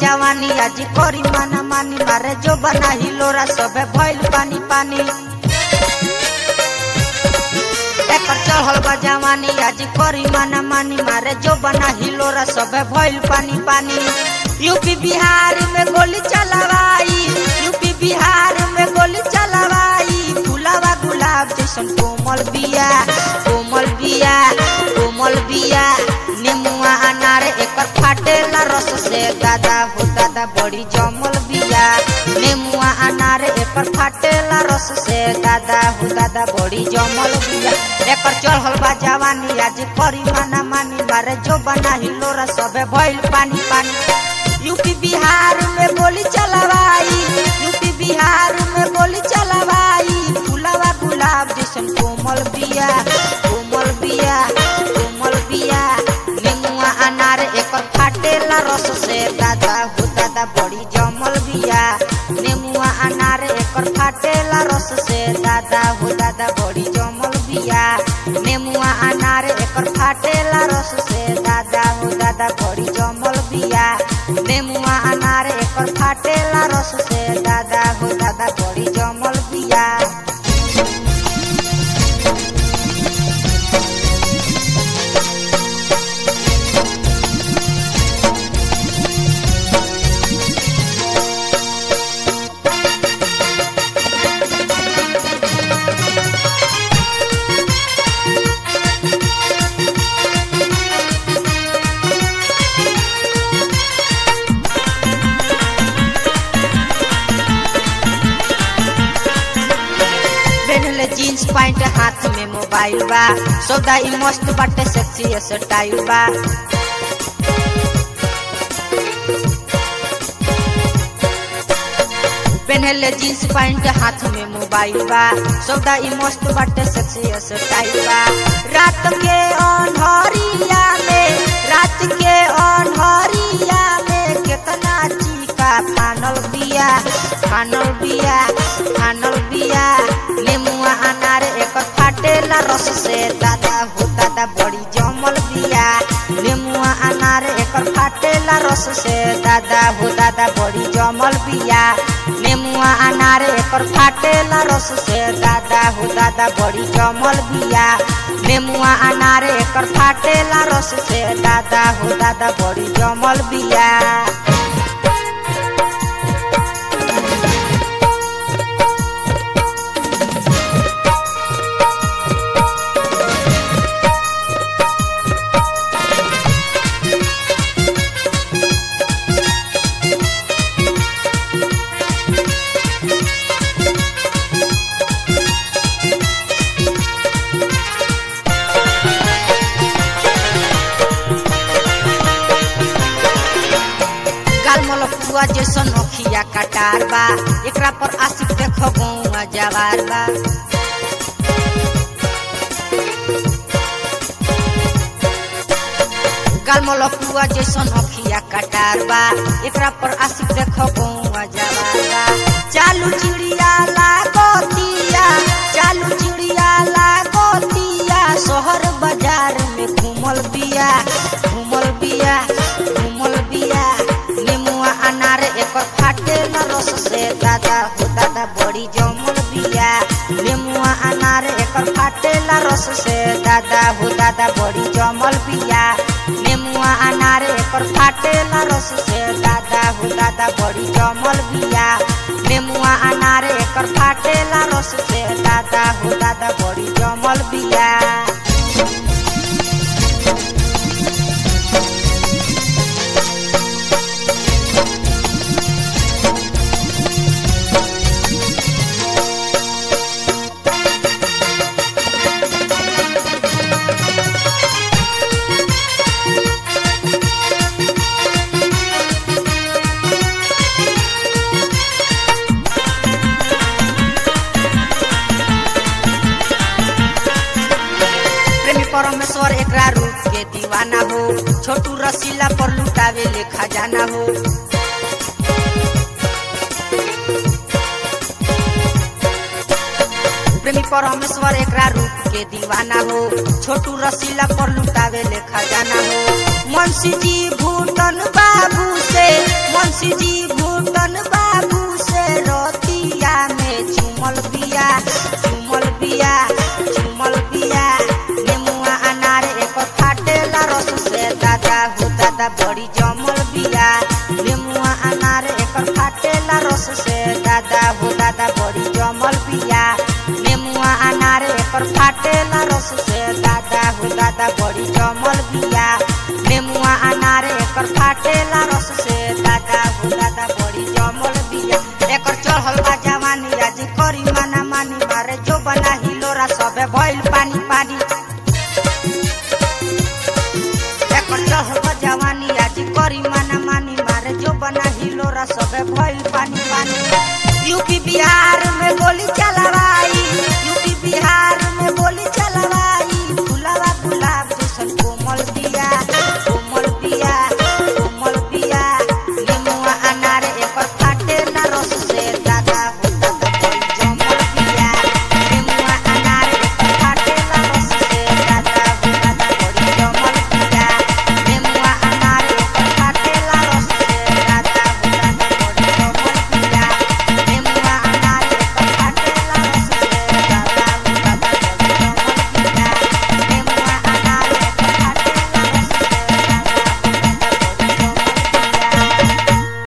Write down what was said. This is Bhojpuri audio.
जवानी आज करी माना मानी मारे जो बना हिलोरा सबे भइल पानी पानी एकर चढ़ल बा जवानी आज करी माना मानी मारे जो बना हिलोरा सबे भइल पानी पानी यूपी बिहार में गोली चलावाई यूपी बिहार में गोली चलावाई गुलाबा गुलाब जैसन कोमल बिया कोमल बिया कोमल बिया नेमुआ अनार एकर फाटेला रस से दादा हो दादा बड़ी जमल बिया नेमुआ अनार एकर फाटेला रस से दादा हो दादा बड़ी जमल बिया एकर चढ़ल बा जवानी आज करी माना मानी मारे जो बना हिलोरा सबे भइल पानी पानी यूपी बिहार में गोली चलावाई यूपी बिहार में गोली चलावाई गुलाबा गुलाब जैसन कोमल बिया कोमल बिया कोमल बिया नेमुआ अनार एकर फाटेला रस से दादा हो दादा बड़ी जमल बिया नेमुआ अनार एकर फाटेला रस से दादा हो दादा बड़ी जमल बिया नेमुआ अनार एकर फाटेला रस से दादा हो दादा बड़ी जमल बिया नेमुआ अनार एकर फाटेला रस से दादा हो दादा बड़ी जमल बिया पहनले जीन्स पैंट हाथ में मोबाइल बा सौदा ई मस्त बाटे सेक्सी स्टाइल बा पहनले जीन्स पैंट हाथ में मोबाइल बा सौदा ई मस्त बाटे सेक्सी स्टाइल बा रात के अनहरिया में रात के अनहरिया में केतना चीका फानल बिया फानल बिया फानल बिया नेमुआ अनार एकर फाटेला रस से दादा हो दादा बड़ी जमल बिया नेमुआ अनार एकर फाटेला रस से दादा हो दादा बड़ी जमल बिया नेमुआ अनार एकर फाटेला रस से दादा हो दादा बड़ी जमल बिया नेमुआ अनार एकर फाटेला रस से दादा हो दादा बड़ी जमल बिया गाल मलपुआ जैसन अखिया कटार बा एकरा पर आशिक देखो गौआ जवार बा गाल मलपुआ जैसन अखिया कटार बा एकरा पर आशिक देखो गौआ जवार बा चालू चिड़िया लागतिया चालू चिड़िया लागतिया शहर बाजार में घूमल बिया घूमल बिया घूमल बिया नेमुआ अनार एकर फाटेला रस से दादा हो दादा बड़ी जमल बिया नेमुआ अनार एकर फाटेला रस से दादा हो दादा बड़ी जमल बिया नेमुआ अनार एकर फाटेला रस से दादा हो दादा बड़ी जमल बिया नेमुआ अनार एकर फाटेला रस से दादा हो दादा बड़ी जमल बिया प्रेमी परमेश्वर एकरा रूप के दीवाना हो छोटू रसीला पर लुटावे ले खजाना हो प्रेमी परमेश्वर एकरा रूप के दीवाना हो छोटू रसीला पर लुटावे ले खजाना हो मुंशी जी भूटन बाबू से मुंशी शशि जी भूटन बाबू से रतिया में चुमल बिया चुमल बिया चुमल बिया नेमुआ अनार एक फाटेला रस से दादा हो दादा बड़ी जमल बिया नेमुआ अनार एक फाटेला रस से दादा हो दादा बड़ी जमल बिया नेमुआ अनार एक फाटेला रस से दादा हो दादा बड़ी जमल बिया नेमुआ अनार एकर फाटेला रस से दादा हो दादा बड़ी जमल बिया एकर चढ़ल बा जवानी आज करी माना मानी मारे जो बना हिलोरा सबे भइल पानी पानी एकर चढ़ल बा जवानी आज करी माना मानी मारे जो बना हिलोरा सबे भइल पानी पानी यूपी बिहार